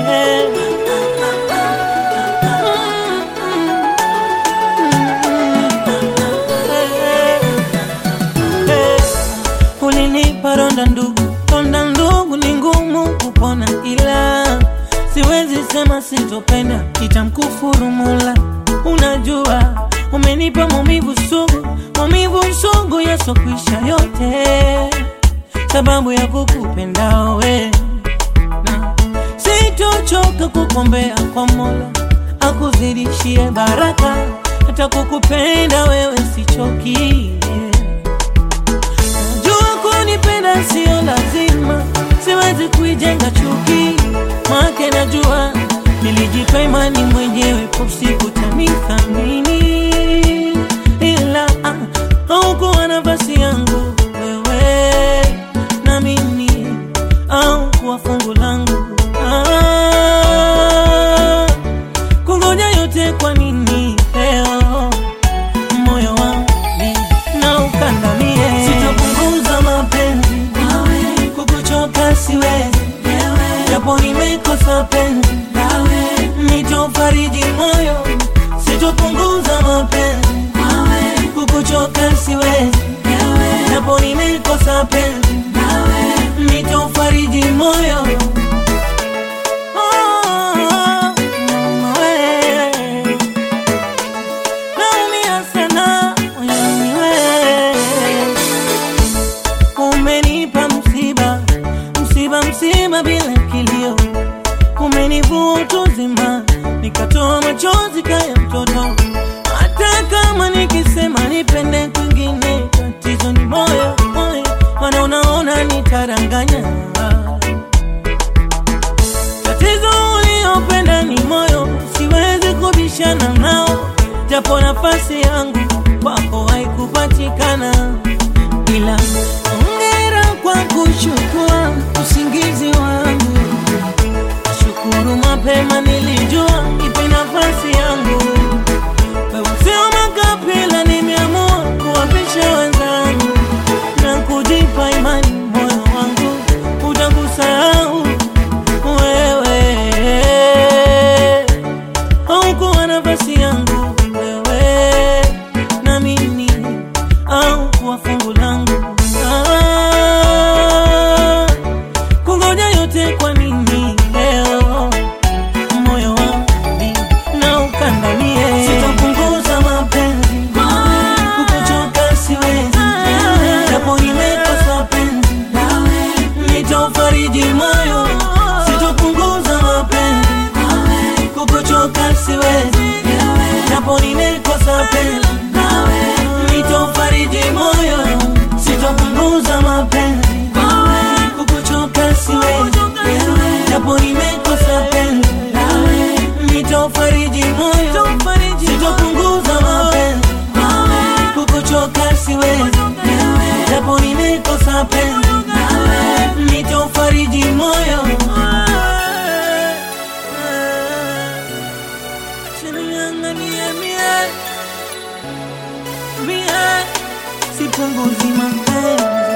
Ulinipa ronda ndugu, ronda ndugu ni ngumu kupona, ila siwezi sema sitopenda, itamkufuru Mola. Unajua umenipa maumivu sugu, maumivu sugu yasokwisha yote, sababu ya kukupenda wewe na sitochoka kukombea kwa Mola akuzidishie baraka, hata kukupenda wewe sichoki. Najua kunipenda sio lazima, siwezi kuijenga chuki, make najua nilijipa imani mwenyewe, siku tanithamini, ila ah, haukuwa nafasi yangu wewe na mimi, au kuwa fungu langu ah, kungoja yote kwa nini leo moyo wangu na ukandamie, sitapunguza mapenzi kukuchoka siwezi, japo nimekosa penzi nitofariji moyo, sitopunguza mapenzi kukuchoka siwezi, japo nimekosa penzi nitofariji moyo Oh, mama we. Naumia sana moyoni we. Umenipa msiba, msiba, msiba bila kilio, umenivua utu uzima, nikatoa machozi kaya mtoto. Hata kama nikisema nipende kwingine, tatizo ni moyo, moyo, maana unaona nitaranganya Tatizo uliopenda ni moyo, siwezi kubishana nao, japo nafasi yangu kwako haikupatikana, ila hongera kwa kuchukua usingizi wangu. Shukuru mapema, nilijua ipe nafasi yangu. Wewe sio makapila, nimeamua kuwapisha wenzangu na kujipa imani, moyo wangu utakusahau wewe haukuwa nafasi yangu wewe na mimi au kuwa fungu langu ah, kungoja yote kwa nini leo moyo wangu na ukandamie sitapunguza mapenzi kukuchoka siwezi japo nimekosa penzi nitaufariji moyo sitopunguza mapenzi kukuchoka siwezi japo nimekosa penzi nitaufariji moyo sitopunguza mapenzi kukuchoka siwezi japo nimekosa penzi nitaufariji moyo sitopunguza mapenzi kukuchoka siwezi japo nimekosa penzi nitaufariji moyo Sinianganie mie mie sipunguzi mapenzi